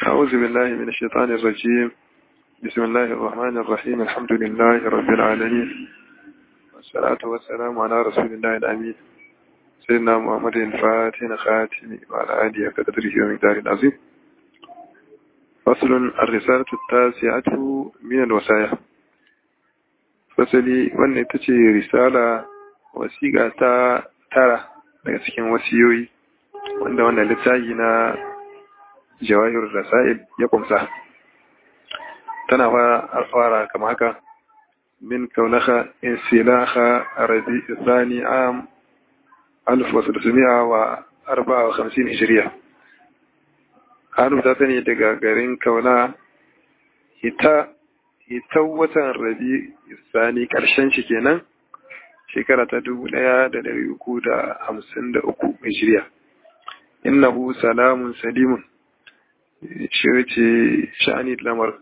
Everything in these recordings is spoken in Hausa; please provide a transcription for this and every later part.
أعوذ بالله من الشيطان الرجيم بسم الله الرحمن الرحيم الحمد لله رب العالمين والصلاة والسلام على رسول الله الأمين سيدنا محمد الفاتح خاتم وعلى آله وقدره ومقداره العظيم فصل الرسالة التاسعة من الوصايا fasali wannan ita ce risala wasiƙa ta tara daga cikin wasiyoyi wanda wannan littafi na jawahir rasail ya kumsa tana fara kama haka min kaunaka insilaha rabi thani am alf wasu da wa arba'a wa hamsin hijiriya an rubuta ta ne daga garin kauna ita ita watan rabi sani karshen shi kenan shekara ta dubu ɗaya da dari uku da hamsin da uku hijiriya innahu salamun salimun shi ce sha'ani lamar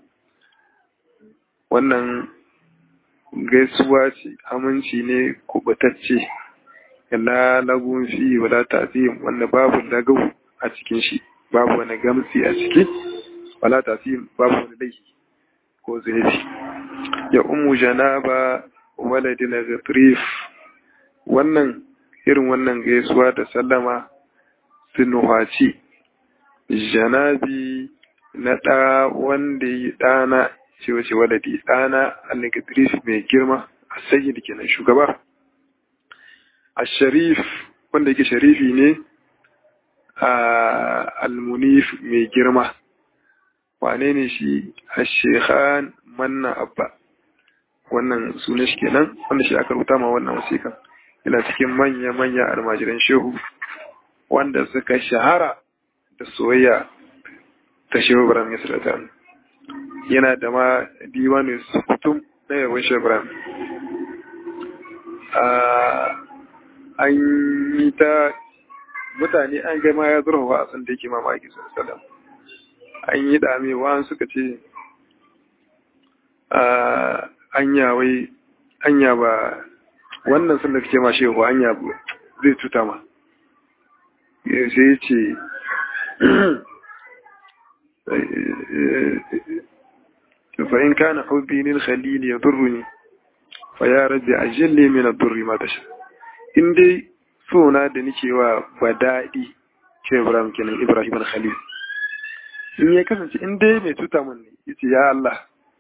wannan gaisuwa ce aminci ne kubatacce la lagun fi wala tafihim wanda babu lagau a cikin shi babu wani gamsi a ciki wala tafihim babu wani laifi ko zunubi ya umu janaba waladin ghatrif wannan irin wannan gaisuwa da sallama sinuhaci janabi na ɗa wanda yi ɗana ce wace waladi ɗana al-ghatrif mai girma a sayyid kenan shugaba a sharif wanda yake sharifi ne a al-munif mai girma wane ne shi a shekhan manna abba wannan sunan shi kenan wanda shi aka rubuta ma wannan wasikan yana cikin manya-manya almajiran shehu wanda suka shahara da soyayya ta shehu ibrahim yasirata yana da ma diwanin sukutum na yawon shehu ibrahim an yi ta mutane an gama ya zurfafa a san da yake mamaki sallallahu an yi damewa suka ce anya wai anya ba wannan sun da kake ma shehu anya zai tuta ma sai ce fa in kana hubbi lil khalil yadurruni fa ya rabbi ajilli min ad-durri ma tasha in dai sona da nake wa badadi ce Ibrahim kenan Ibrahim al-Khalil in ya kasance in dai mai tuta mun ne yace ya Allah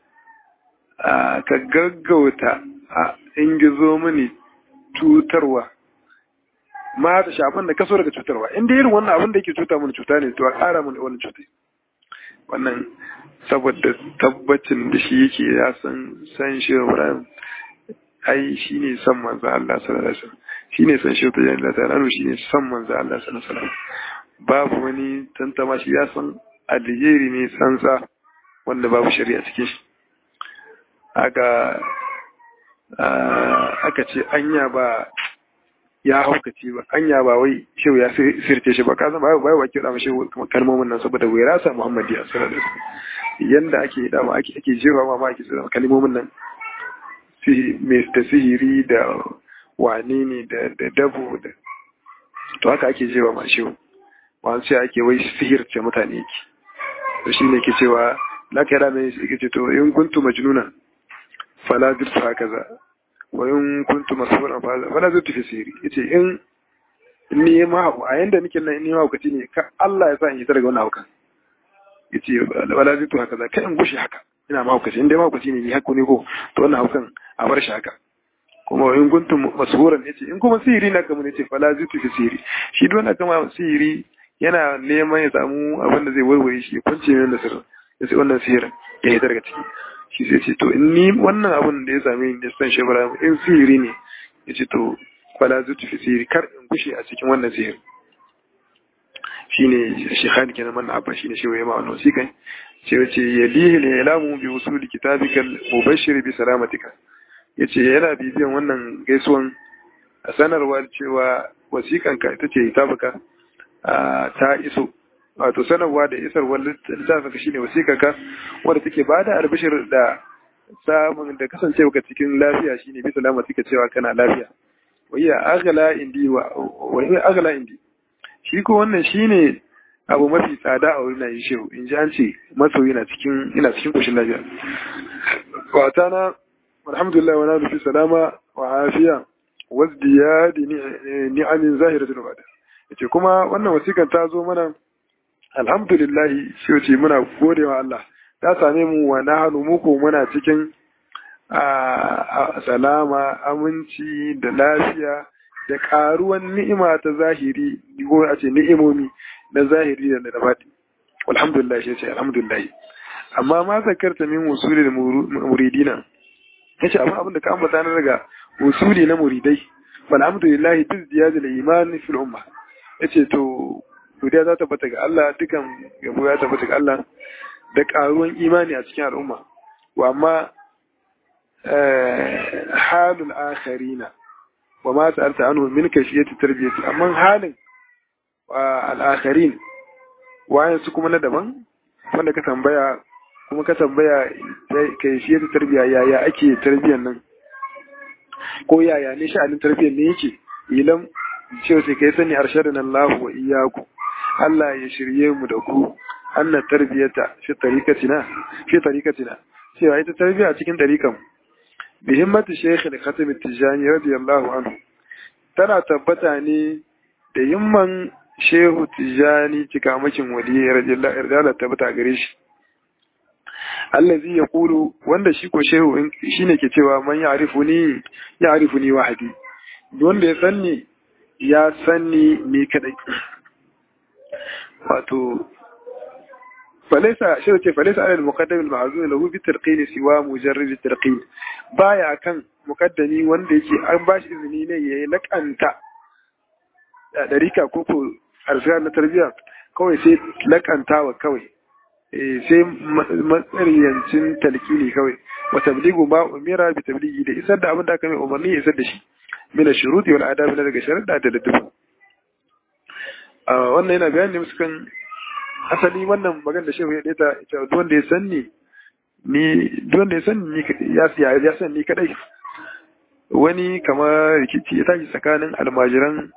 ka gaggauta a in gizo mini tutarwa ma ta shafin da kaso daga cutarwa in dai irin wannan abin da yake cuta mun cuta ne to a ƙara mun wannan cutai wannan saboda tabbacin da shi yake ya san san shi Ibrahim ai shine san manzo Allah sallallahu alaihi wasallam shine san shi ta jalla ta rano shine san manzo Allah sallallahu alaihi wasallam babu wani tantama shi ya san alheri ne sansa wanda babu shari'a cikin shi aka aka ce anya ba ya haukace ba anya ba wai shehu ya sirce shi ba ka zama bai wa kira mashi kalmomin nan saboda wai rasa muhammadi a sallallahu alaihi wasallam yanda ake dama ake ake jira ma ake tsara kalmomin nan mai da sihiri da wane ne da dabo da to haka ake jira ma shehu wani sai ake wai sihirce mutane yake to shi ne ke cewa na kai rana ne ke ce to in kuntu majnuna fala zirtu hakaza wa in kuntu masfuran fala zirtu fi sihiri yace in ni ma a yanda nake nan ni ma hukaci ne ka Allah ya sa in yi daga wannan hukan yace fala zirtu hakaza kai in gushi haka ina ma hukaci inda ma hukaci ne ni hakku ne ko to wannan hukan a bar shi haka kuma in kuntu masfuran yace in kuma sihiri na kamar yace fala zirtu fi sihiri shi don haka ma sihiri yana neman ya samu abin da zai warware shi ya kwance min da sirrin ya sai wannan sihirin ya yi daga ciki shi sai ce to in ni wannan abin da ya same ni da san shebara in sihiri ne ya ce to kwala zuci fi sihiri kar in gushe a cikin wannan sihir shine shi khali kenan man abba shine shi waye ma wannan wasiƙai ce yace yalihi la ilamu bi usuli kitabikal mubashshir bi salamatika yace yana bibiyan wannan gaisuwan sanarwa cewa wasiƙanka ita ce kitabuka ta iso wato sanarwa da isarwar littafin shi ne wasiƙarka wadda take ba da albishir da samun da kasancewa ka cikin lafiya shi ne bisa lamar suka cewa kana lafiya wayya agala indi wa wayya agala indi shi ko wannan shine abu mafi tsada a wurin yin shehu in ji an ce masoyi na cikin ina cikin koshin lafiya wata na alhamdulillah wa na fi salama wa afiya wazdiyadi ni'amin zahiratul bada yace kuma wannan wasikan ta zo mana alhamdulillah shi ce muna godewa Allah ta same mu wa nahnu muku muna cikin salama aminci da lafiya da karuwan ni'ima ta zahiri ko a ce ni'imomi na zahiri da na baɗi alhamdulillah shi ce alhamdulillah amma ma zakarta min usulil muridina yace amma abin da ka ambata na daga usuli na muridai alhamdulillah bi ziyadil iman fil umma yace to godiya za ta bata ga Allah dukan yabo ya tabbata ga Allah da karuwan imani a cikin al'umma wa amma halul akharina wa ma sa'alta anhu min kashiyati tarbiyati amma halin al-akharin wayan su kuma na daban wanda ka tambaya kuma ka tambaya kashiyati tarbiya yaya ake tarbiyan nan ko yaya ne sha'anin tarbiyyar ne yake ilam cewa sai kai sani arshadun Allah wa iyyaku Allah ya shirye mu da ku anna tarbiyata fi tariqatina fi tariqatina cewa ita tarbiyya cikin tariqan bi himmati shaykh al-khatim at-tijani radiyallahu anhu tana tabbata ne da himman shehu tijani cikamakin wali radiyallahu anhu tabbata gare shi allazi ya kulu wanda shi ko shehu shi ne ke cewa man ya arifu ni ya arifu ni wahadi wanda ya sanni ya sanni ni kadai wato falaisa shi ce falaisa alal muqaddam al ma'zun lahu bi tarqin siwa mujarrad tarqin baya kan muqaddami wanda yake an bashi izini ne yayi lakanta da darika ko ko arzika na tarbiya kawai sai lakantawa kawai sai matsariyancin talkini kawai wa tabligu ma umira bi tabligi da isar da abin da aka mai umarni ya isar da shi min shuruti wal adabi na daga sharuɗa da ladduba wannan yana bayani ne kan asali wannan magana da shehu ya daita ita duk wanda ya sanni ni duk wanda ya sanni ni ya ya ya san ni kadai wani kamar rikici ya tashi tsakanin almajiran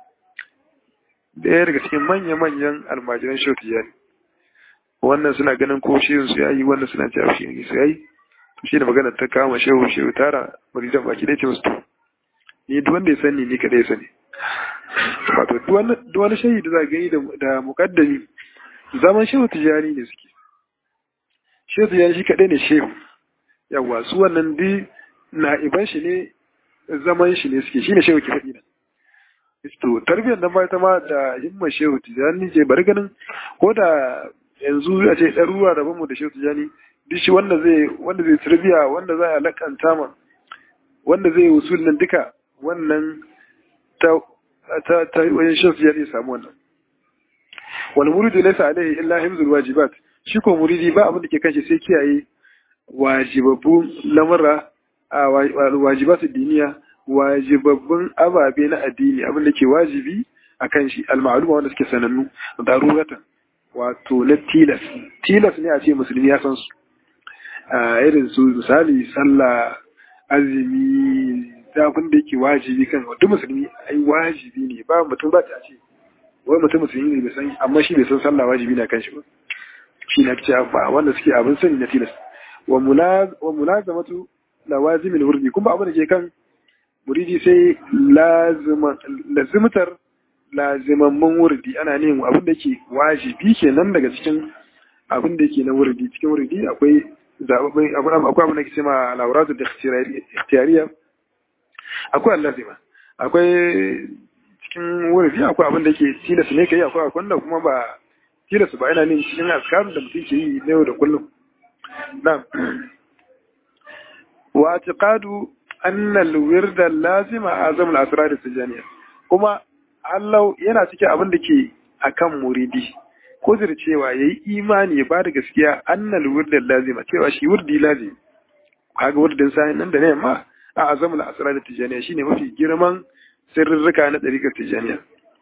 ɗaya daga cikin manya-manyan almajiran shehu tijani wannan suna ganin ko shehun su yayi wannan suna cewa shi ne su yayi to shi da magana ta kama shehu shehu tara muridan baki dai ce musu to ni duk wanda ya sani ni kadai ya sani wato duk wani shehi da za gani da mukaddami zaman shehu tijani ne suke shehu tijani shi kadai ne shehu yawa su wannan di na'iban shi ne zaman shi ne suke shine shehu ke faɗi nan to tarbiyyar nan ba ta ma da himmar shehu tijani ce bari ganin ko da yanzu a ce ɗaruruwa da mu da shehu tijani duk shi wanda zai wanda zai tarbiya wanda za a lakanta ma wanda zai usul nan duka wannan ta ta ta wajen shehu tijani ya samu wannan wal muridu laysa alaihi illa himzul wajibat shi ko muridi ba abin da ke kanshi sai kiyaye wajibabbun lamura a wajibatu diniya wajibabbun ababe na addini abin da ke wajibi a kan shi al-ma'luma wanda suke sanannu daruratan wato na tilas tilas ne a ce musulmi ya san su a irin su misali sallah azumi abin da yake wajibi kan duk musulmi ai wajibi ne ba mutum ba ta ce wai mutum musulmi ne bai san amma shi bai san sallah wajibi na kan shi ba shi na ce ba wanda suke abin sani na tilas wa mulazamatu lawazimin wurdi kuma abin da ke kan muridi sai lazimtar lazimamman wurdi ana ne abin da ke wajibi kenan daga cikin abin da ke na wurdi cikin wurdi akwai zababbin akwai abin da ke cema lauratu da ikhtiyariya akwai allazima akwai cikin wurdi akwai abin da ke tilas ne kai akwai akwai da kuma ba tilas ba yana ne cikin askarun da mutum ke yi na yau da kullum na'am wa i'tiqadu anna al-wird al-lazima azam al-asrar al-tijaniya kuma Allah yana cikin abin da ke akan muridi ko cewa yayi imani ya bada gaskiya anna al-wird al-lazima cewa shi wurdi lazimi kaga wurdin sai nan da ne ma a azam al-asrar al-tijaniya shine mafi girman sirrika na dariƙar tijaniya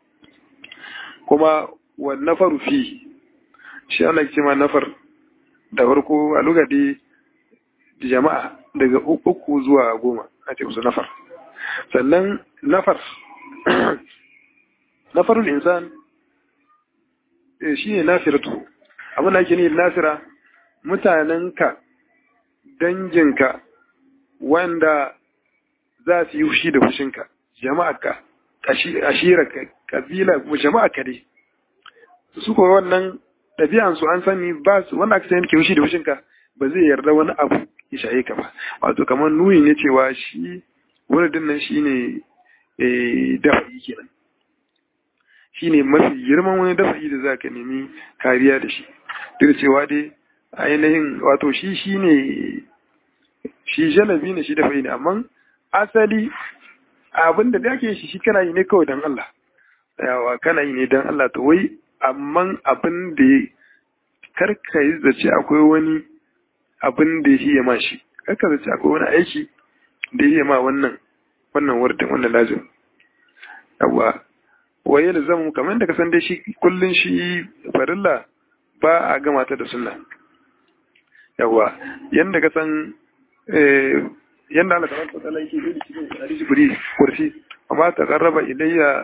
kuma wa nafaru fi shi ana cewa nafar da farko a lugadi jama'a daga uku zuwa goma a ce musu nafar sannan nafar nafarul insan shi ne nasiratu abin da ake ne nasira mutanenka danginka wanda za su yi fushi da fushinka jama'arka ashirarka kabila kuma jama'arka dai su kuma wannan ɗabi'ansu an sani ba su wanda aka sani ke fushi da fushinka ba zai yarda wani abu ya shaye ka ba wato kamar nuni ne cewa shi wuridin nan shi ne dafa'i kenan shi ne mafi girman wani dafa'i da za ka nemi kariya da shi duk da cewa dai ainihin wato shi shi ne shi jalabi ne shi dafa'i ne amma asali abin da ake shi shi kana yi ne kawai don Allah yawa kana yi ne don Allah to wai amma abin da karka yi zace akwai wani abin da ya ma shi karka zace akwai wani aiki da ya ma wannan wannan wardin wannan lazim yawa waye da zamu kamar da ka san dai shi kullun shi farilla ba a gama ta da sunna yawa yanda ka san yanda Allah tabaraka wa ta'ala yake yi cikin hadisi kuri kursi amma ta qarraba ilayya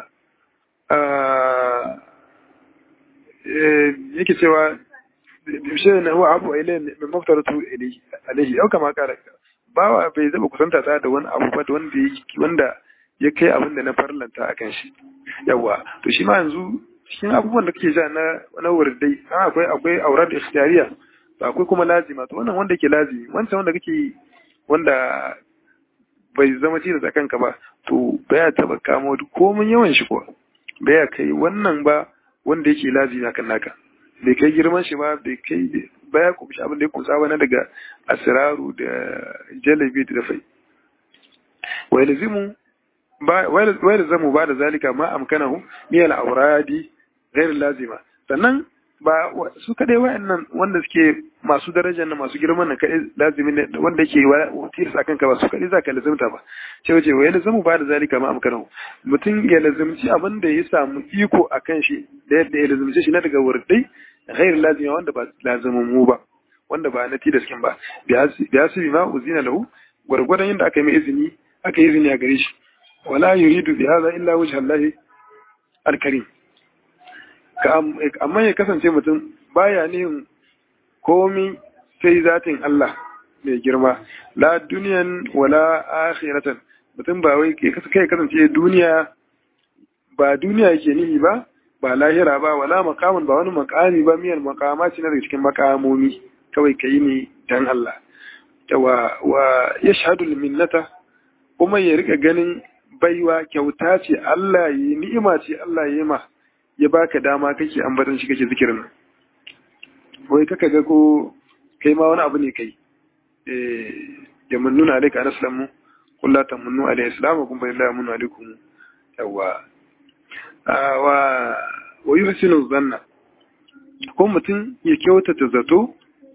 yake cewa shi ne huwa abu ilayya min maftaratu ilayhi alayhi au kama kara bawa bai zaba kusanta ta da wani abu ba da wanda wanda ya kai abin da na farlanta akan shi yawa to shi ma yanzu cikin abubuwan da kake ja na na wurdai akwai akwai aurat ikhtiyariya akwai kuma lazima to wannan wanda ke lazimi wancan wanda kake wanda bai zama tilas a kanka ba to baya taba kamo komin yawan shi kuwa baya kai wannan ba wanda yake lazimi akan naka bai kai girman shi ba bai kai baya kumshi abin da ya kusa ba na daga asiraru da jalabi da dafai wa yalzimu wa yalzamu ba da zalika ma amkanahu min al-awradi ghayr lazima sannan ba su kadai wa'annan wanda suke masu darajar na masu girman na kadai lazimi ne wanda yake tilas a kanka ba su kadai zaka lazimta ba ce wace wa yalzamu ba da zalika ma amkanahu mutum ya lazimci abin da ya samu iko a kan shi da yadda ya lazimci shi na daga wurdai ghayr lazima wanda ba lazimin mu ba wanda ba na tilas kin ba bi hasibi ma uzina lahu gwargwadon yadda aka yi mai izini aka yi izini a gare shi wala yuridu bi hadha illa wajha Allah al-karim amma ya kasance mutum baya nihin komi sai zatin Allah mai girma la duniyan wala akhiratan mutum ba wai kai kasance duniya ba duniya yake nihi ba ba lahira ba wala makamun ba wani makami ba miyan makama ce na daga cikin makamomi kawai kai ne dan Allah wa wa yashhadu minnata kuma ya rika ganin baiwa kyauta ce Allah yi ni'ima ce Allah yi ma ya baka dama kake ambatan shi kake zikirin wai kaka ga ko kai ma wani abu ne kai eh ya munnuna alaika an islamu qul la tamunnu alayhi islamu kun billahi munnu alaikum yawa wa wa yuhsinu dhanna ko mutum ya kyautata zato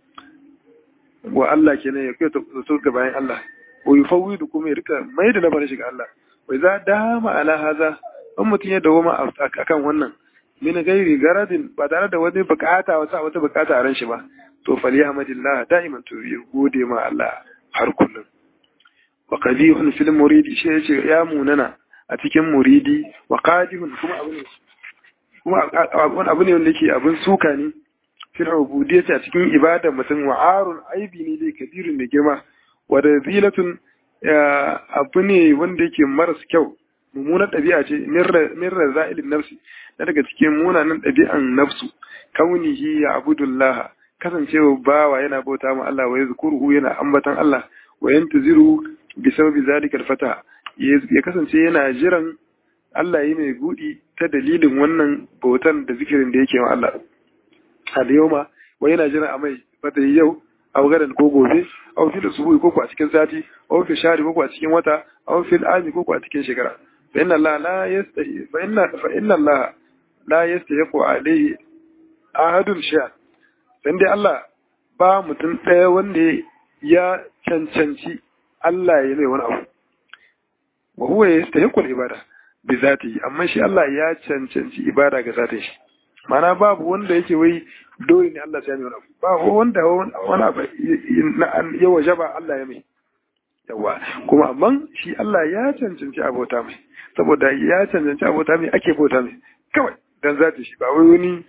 wa Allah kenan ya kyautata zato ga bayan Allah wa yufawwidu kuma ya rika mai da labarin shi ga Allah wai za dama ala haza in mutum ya dawo ma akan wannan min gairi garadin ba tare da wani bukata wata wata bukata a ran shi ba to fali hamdillah da'iman to ya gode ma Allah har kullum wa qadihun fil muridi shi yace ya munana a cikin muridi wa qadihun kuma abu ne kuma wani abu ne wanda yake abin suka ne fil ubudiyyati a cikin ibadar mutum wa arun aibi ne dai kabirun da girma wa razilatun abu ne wanda yake maras kyau mummunar ɗabi'a ce min raza'ilin nafsi na daga cikin munanan ɗabi'an nafsu kaunihi ya abudullah kasancewa bawa yana bauta ma Allah wa yazkuruhu yana ambatan Allah wa yantaziru bi sababi zalika al-fata ya kasance yana jiran Allah yi mai gudi ta dalilin wannan bautan da zikirin da yake wa Allah al yawma wa yana jiran a mai fata yau aw gadan ko gobe aw fil subuhi ko a cikin sati aw fi shari ko a cikin wata aw fil ami ko a cikin shekara fa inna Allah la yastahi fa inna fa inna Allah la yastahiqu alayhi ahadun shay'a dan dai Allah ba mutum ɗaya wanda ya cancanci Allah ya mai wani abu wa huwa yastahiqu al-ibada bi zatihi amma shi Allah ya cancanci ibada ga zatin shi mana babu wanda yake wai dole ne Allah sai ya mai ba wanda wani abu ya wajaba Allah ya mai yawa kuma amma shi Allah ya cancanci abota mai saboda ya cancanci abota mai ake bauta mai kawai dan zati shi ba wai wani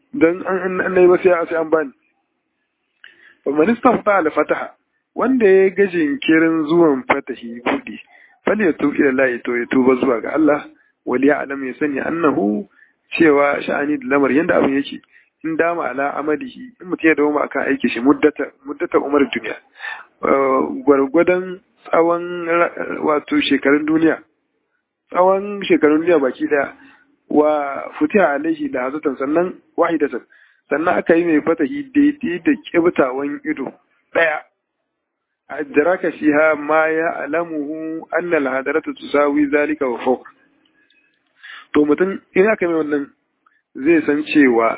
dan an an nayi ba sai sai an bani fa man istafta al fataha wanda ya ga jinkirin zuwan fatahi budi fal ya tufi ila Allah to ya tuba zuwa ga Allah wal ya alam ya sani annahu cewa sha'ani da lamar yanda abin yake in dama ala amalihi in mutum ya dawo akan aiki shi muddata muddata umar duniya gwargwadon tsawon wato shekarun duniya tsawon shekarun duniya baki daya wa futiha alaihi da hazatan sannan wahidatan sannan aka yi mai fatahi daidai da kibtawan ido daya adraka fiha ma ya alamuhu anna al-hadaratu tusawi zalika wa fawq to mutum in aka mai wannan zai san cewa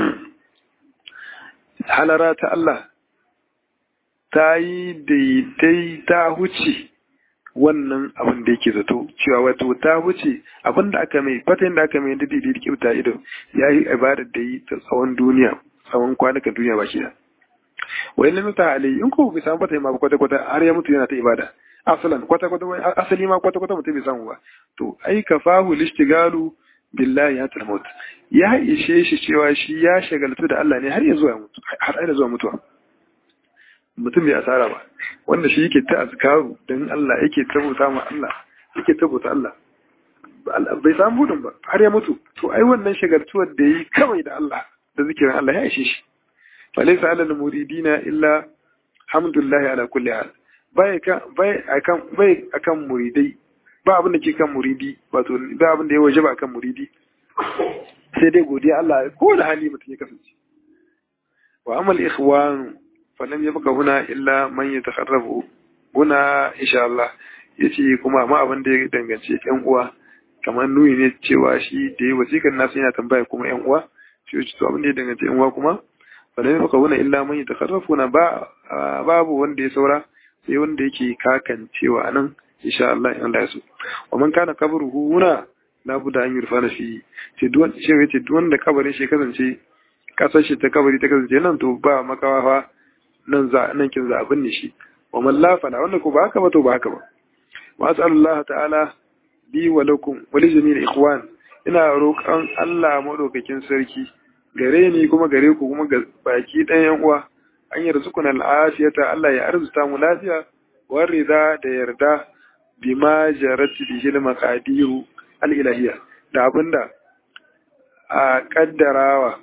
halara ta Allah ta yi daidai ta huce wannan abin da yake zato cewa wato ta huce abin da aka mai fatan da aka mai da daidai kyauta ido ya yi ibadar da yi ta tsawon duniya tsawon kwanukan duniya ba shi da wai lam ta alai in ko bai samu fatan ma kwata kwata har ya mutu yana ta ibada asalan kwata kwata asali ma kwata kwata mutum bai samu ba to ai kafahu lishtigalu billahi ya tarmut ya ishe shi cewa shi ya shagaltu da Allah ne har ya zuwa mutu har aina zuwa mutuwa mutum bai asara ba wanda shi yake ta azkaru dan Allah yake tabbata ma Allah yake tabbata Allah bai samu budin ba har ya mutu to ai wannan shagaltuwar da yi kawai da Allah da zikirin Allah ya ishe shi falaysa alal muridina illa hamdulillahi ala kulli hal bai kan bai akan bai akan muridai ba abin da ke kan muridi wato ba abin da ya waje ba kan muridi sai dai godiya Allah ko da hali mutum ya kasance wa amal ikhwan fa lam yabqa huna illa man yatakharrabu huna insha Allah yace kuma ma abin da ya dangance yan uwa kamar nuni ne cewa shi da ya wasikan nasu yana tambaya kuma yan uwa shi yace to abin da ya dangance yan uwa kuma fa lam yabqa huna illa man yatakharrafu ba babu wanda ya saura sai wanda yake kakancewa anan insha Allah in Allah ya so wa man kana kabruhu huna la budda an yurfana fi sai duwan shi yace duwan da kabarin shi kasance kasar shi ta kabari ta kasance nan to ba makawa fa nan za nan kin za abin ne shi wa man la fala wanda ko ba haka ba to ba haka ba wa as'alullah ta'ala bi wa lakum wa li jami'il ikhwan ina roƙon Allah madaukakin sarki gare ni kuma gare ku kuma ga baki ɗayan uwa an yarzukuna al'afiyata Allah ya arzuta mu lafiya wa rida da yarda bima jarat bihi al-maqadiru al-ilahiyya da abinda a kaddarawa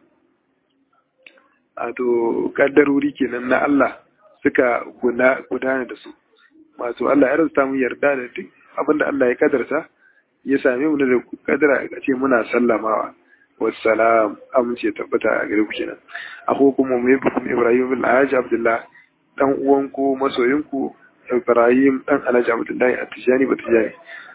a to kaddaruri kenan na Allah suka gudana da su masu Allah ya rasta mu yarda da duk abinda Allah ya kaddarta ya same mu da kaddara a ce muna sallamawa wassalam amince tabbata a gare ku kenan ako kuma mu yi Ibrahim bin Alhaji Abdullah dan uwanku masoyinku Ibrahim dan Alhaji Abdullahi a Tijani ba Tijani.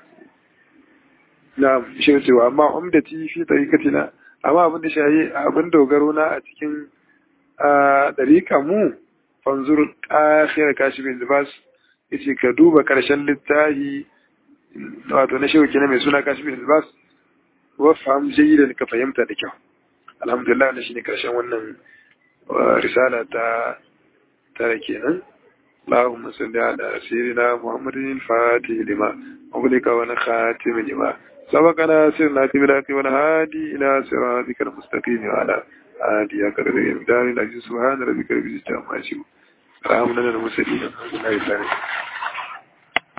Na shi cewa amma umdati fi tariqatina amma abin da shayi abin dogaro na a cikin dariƙa mu fanzur akhir kashifin libas yace ka duba karshen littafi wato na shehu kenan mai suna kashifin libas wa faham jayyidan ka fahimta da kyau alhamdulillah na shine karshen wannan risala ta tare kenan اللهم صل على سيدنا محمد الفاتح لما أغلق ونخاتم لما سبقنا سرنا بالحق والهادي إلى صراطك المستقيم وعلى آله أكرم الدار العزيز سبحان ربك رب العزة عما يصفون سلام على المرسلين الحمد لله